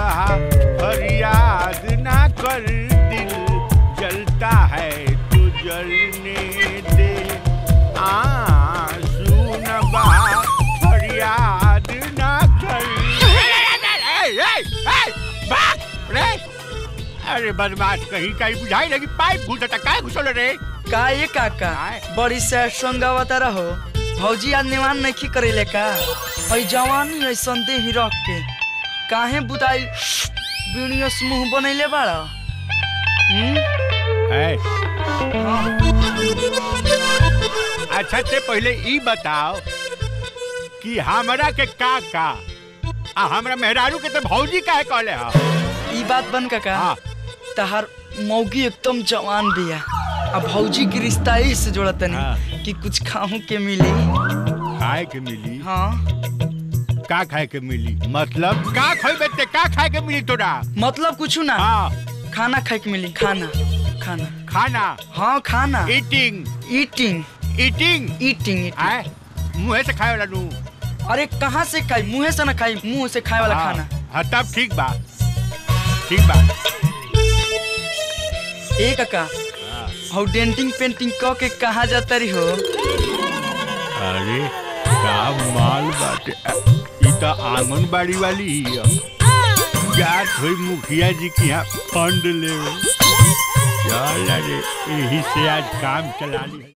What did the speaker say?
बहा फरियाद ना कर दिल जलता है तो जलने दे आंसू न बहा फरियाद ना कर ए, ए, ए, बाप रे अरे बदमाश कहीं कहीं बुझाई लगी पाइप घुसता काय घुसल रे का ये काका काय? बड़ी सैड सॉन्ग गावता रहो भौजी आज निवान नहीं करेले का हई जवानी ऐसन दे ही रख के काहे बुताई बीड़ियों से मुंह बनैले बाड़ा हम्म? है हाँ। अच्छा ते पहले ई बताओ कि हमरा के का का आ हमरा मेहरारू के तो भौजी काहे कहले हा ई बात बन काका हाँ तहार मौगी एकदम जवान बिया आ भौजी के रिश्ता ही से जोड़ा तनी हाँ। कि कुछ खाहू के मिली खाए के मिली हाँ का खाए के मिली मतलब का खोइबे ते का खाए के मिली तोरा मतलब कुछ ना हाँ खाना खाए के मिली खाना खाना खाना हाँ खाना eating eating eating eating eating आए मुंह से खाए वाला नू अरे कहाँ से खाई मुंह से ना खाई मुंह से खाए वाला हाँ, खाना हाँ तब ठीक बा ठीक बा ए काका हाँ। हौ डेंटिंग पेंटिंग क के कहाँ जाता रही हो अरे का माल बाटे अ, ई तो आंगनबाड़ी वाली ही है जात हुई मुखिया जी की यहाँ फंड ले चल अरे यही से आज काम चला ली